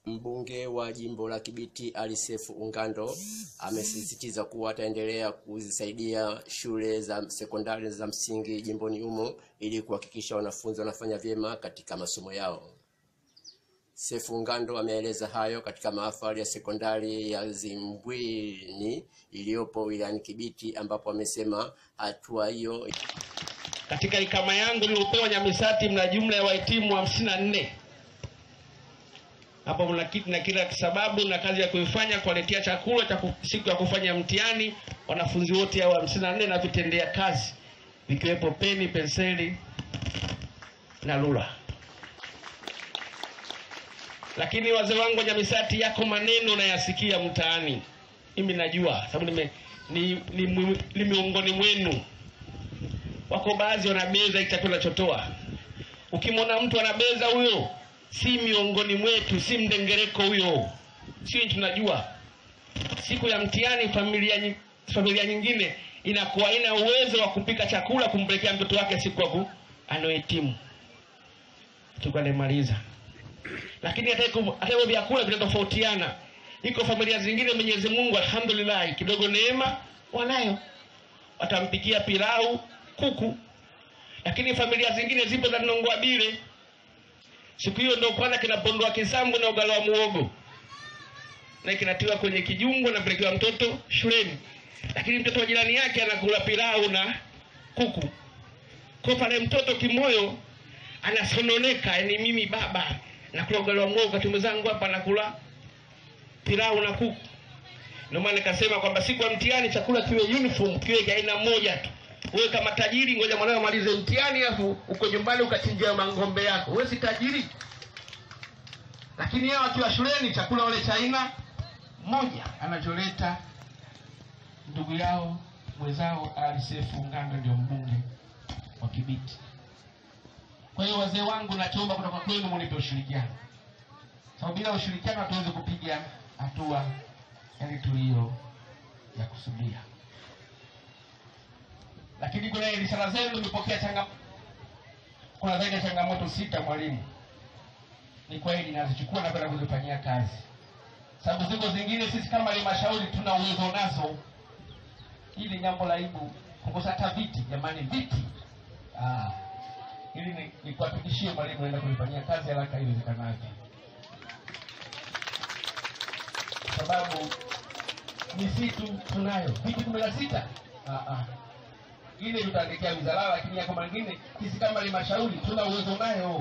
Mbunge wa jimbo la Kibiti Ali Sefu Ungando amesisitiza kuwa ataendelea kuzisaidia shule za sekondari za msingi jimboni humo ili kuhakikisha wanafunzi wanafanya vyema katika masomo yao. Sefu Ungando ameeleza hayo katika mahafali ya sekondari ya Zimbwini iliyopo wilayani Kibiti ambapo amesema hatua hiyo Katika ikama yangu niliopewa Nyamisati mna jumla ya wahitimu hamsini na nne. Hapo mna kitu na kila sababu na kazi ya kuifanya kuwaletea chakula cha ku- siku ya kufanya mtihani wanafunzi wote hao hamsini na nne na vitendea kazi vikiwepo peni, penseli na rula. Lakini wazee wangu wa Nyamisati, yako maneno nayasikia mtaani, mimi najua sababu nime ni, ni, ni, ni miongoni mwenu wako baadhi wanabeza hiki chakula chotoa. Ukimwona mtu anabeza huyo, si miongoni mwetu, si mdengereko huyo, sio tunajua. Siku ya mtihani, familia nyi- familia nyingine inakuwa ina uwezo wa kupika chakula kumpelekea mtoto wake siku ya ku- anaohitimu. Tukalemaliza, lakini hata hivyo hata hivyo vyakula vinatofautiana. Iko familia zingine, Mwenyezi Mungu alhamdulillah, kidogo neema wanayo, watampikia pilau kuku, lakini familia zingine zipo za nongoa bile. Siku hiyo ndio kwanza kinapondoa kisambu na ugali wa muogo na kinatiwa kwenye kijungu na pelekea mtoto shuleni, lakini mtoto wa jirani yake anakula pilau na kuku. Kwa pale mtoto kimoyo anasononeka, yani mimi baba nakula ugali wa muogo, wakati mwenzangu hapa nakula pilau na kuku. Ndio maana nikasema kwamba siku ya mtihani chakula kiwe uniform, kiwe cha aina moja tu. Wewe kama tajiri, ngoja mwanao amalize mtihani, afu uko nyumbani ukachinjia mang'ombe yako. Wewe si tajiri, lakini yeye akiwa shuleni chakula wale cha aina moja anacholeta ndugu yao mwenzao Ali Sefu Ungando, ndio mbunge wa Kibiti. Kwa hiyo wazee wangu, nachoomba kutoka kwenu munipe ushirikiano, sababu bila ushirikiano hatuwezi kupiga hatua yani tulio ya kusudia. Lakini kwenye risala zenu nimepokea changa kuna zaidi ya changamoto sita mwalimu. Ni kweli nazichukua na kwenda kuzifanyia kazi, sababu ziko zingine sisi kama halmashauri tuna uwezo nazo. Hili jambo la aibu kukosa hata viti, jamani, viti ah, ili ni- nikuhakikishie mwalimu, naenda kulifanyia kazi haraka iwezekanavyo, kwa sababu misitu tunayo viti kumi na sita Ah, ah. ile tutaandikia wizara, lakini yako mengine sisi kama halmashauri tuna uwezo nayo.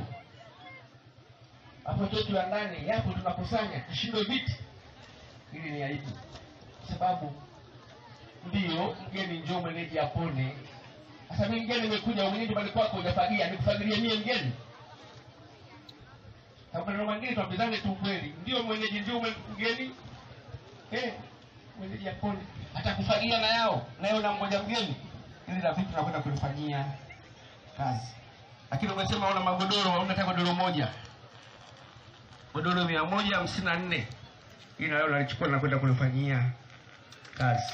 Hapo chetu ya ndani yapo tunakusanya, tushindwe viti, ili ni aibu, kwa sababu ndio mgeni njoo mwenyeji apone. Sasa mimi mgeni nimekuja mwenyeji nyumbani kwako hujafagia, nikufagilie mie mgeni? Sababu neno mengine tuambizane tu kweli, ndio mwenyeji ndio mwe- mgeni eh, mwenyeji apone, atakufagia na yao nayo na mmoja mgeni, ili na vitu tunakwenda kulifanyia kazi. Lakini umesema una magodoro, hauna hata godoro moja, godoro mia moja hamsini na nne hii na leo nalichukua na kwenda kulifanyia kazi.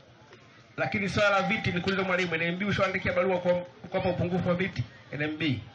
Lakini swala la viti ni kuuliza mwalimu, NMB ushaandikia barua kwa- kwamba upungufu wa viti NMB